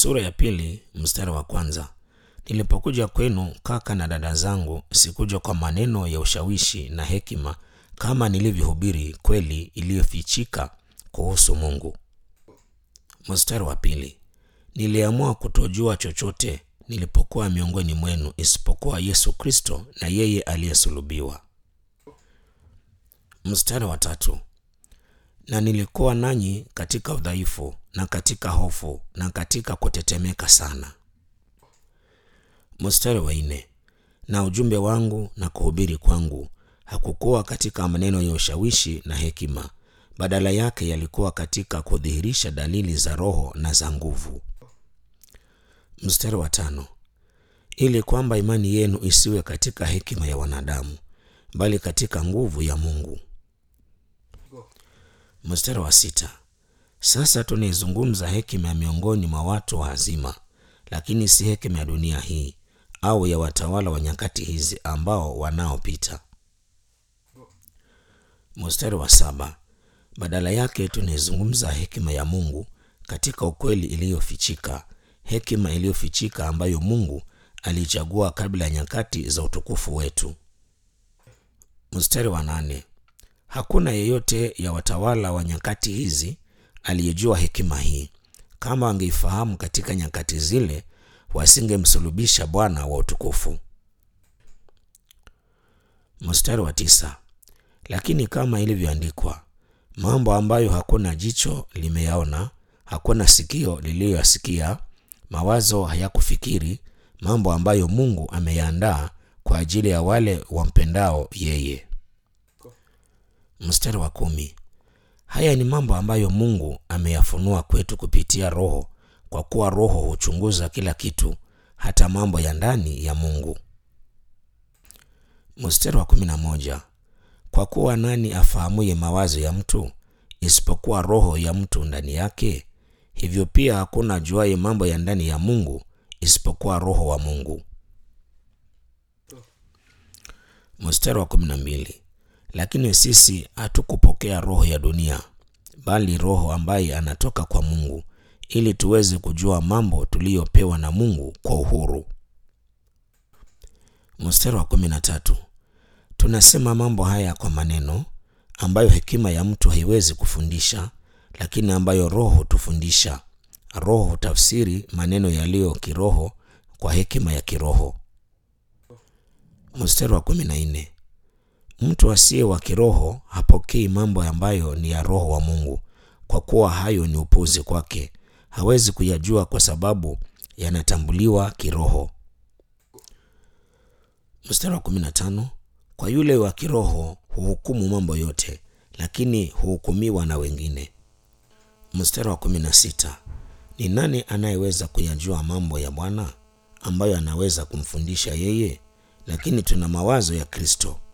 sura ya pili mstari wa kwanza. Nilipokuja kwenu kaka na dada zangu, sikuja kwa maneno ya ushawishi na hekima, kama nilivyohubiri kweli iliyofichika kuhusu Mungu. Mstari wa pili. Niliamua kutojua chochote nilipokuwa miongoni mwenu isipokuwa Yesu Kristo na yeye aliyesulubiwa. Mstari wa tatu. Na nilikuwa nanyi katika udhaifu na katika hofu na katika kutetemeka sana. Mstari wa nne. Na ujumbe wangu na kuhubiri kwangu hakukuwa katika maneno ya ushawishi na hekima, badala yake yalikuwa katika kudhihirisha dalili za Roho na za nguvu. Mstari wa tano. Ili kwamba imani yenu isiwe katika hekima ya wanadamu, bali katika nguvu ya Mungu. Mstari wa sita. Sasa tunaizungumza hekima ya miongoni mwa watu wa hazima, lakini si hekima ya dunia hii au ya watawala wa nyakati hizi ambao wanaopita. Mstari wa saba. Badala yake tunaizungumza hekima ya Mungu katika ukweli iliyofichika, hekima iliyofichika ambayo Mungu aliichagua kabla ya nyakati za utukufu wetu. Mstari wa nane. Hakuna yeyote ya watawala wa nyakati hizi aliyejua hekima hii. Kama wangeifahamu katika nyakati zile, wasingemsulubisha Bwana wa utukufu. Mstari wa tisa. Lakini kama ilivyoandikwa, mambo ambayo hakuna jicho limeyaona, hakuna sikio liliyoyasikia, mawazo hayakufikiri, mambo ambayo Mungu ameyaandaa kwa ajili ya wale wampendao yeye. Mstari wa kumi. Haya ni mambo ambayo Mungu ameyafunua kwetu kupitia Roho, kwa kuwa Roho huchunguza kila kitu, hata mambo ya ndani ya Mungu. Mstari wa kumi na moja. Kwa kuwa nani afahamuye mawazo ya mtu isipokuwa roho ya mtu ndani yake? Hivyo pia hakuna ajuaye mambo ya ndani ya Mungu isipokuwa Roho wa Mungu. Mstari wa kumi na mbili. Lakini sisi hatukupokea roho ya dunia, bali Roho ambaye anatoka kwa Mungu, ili tuweze kujua mambo tuliyopewa na Mungu kwa uhuru. Mstari wa kumi na tatu. Tunasema mambo haya kwa maneno ambayo hekima ya mtu haiwezi kufundisha, lakini ambayo Roho hutufundisha. Roho hutafsiri maneno yaliyo kiroho kwa hekima ya kiroho. Mstari wa kumi na nne. Mtu asiye wa kiroho hapokei mambo ambayo ni ya Roho wa Mungu, kwa kuwa hayo ni upuzi kwake, hawezi kuyajua kwa sababu yanatambuliwa kiroho. Mstari wa kumi na tano. Kwa yule wa kiroho huhukumu mambo yote, lakini huhukumiwa na wengine. Mstari wa kumi na sita. Ni nani anayeweza kuyajua mambo ya Bwana ambayo anaweza kumfundisha yeye? Lakini tuna mawazo ya Kristo.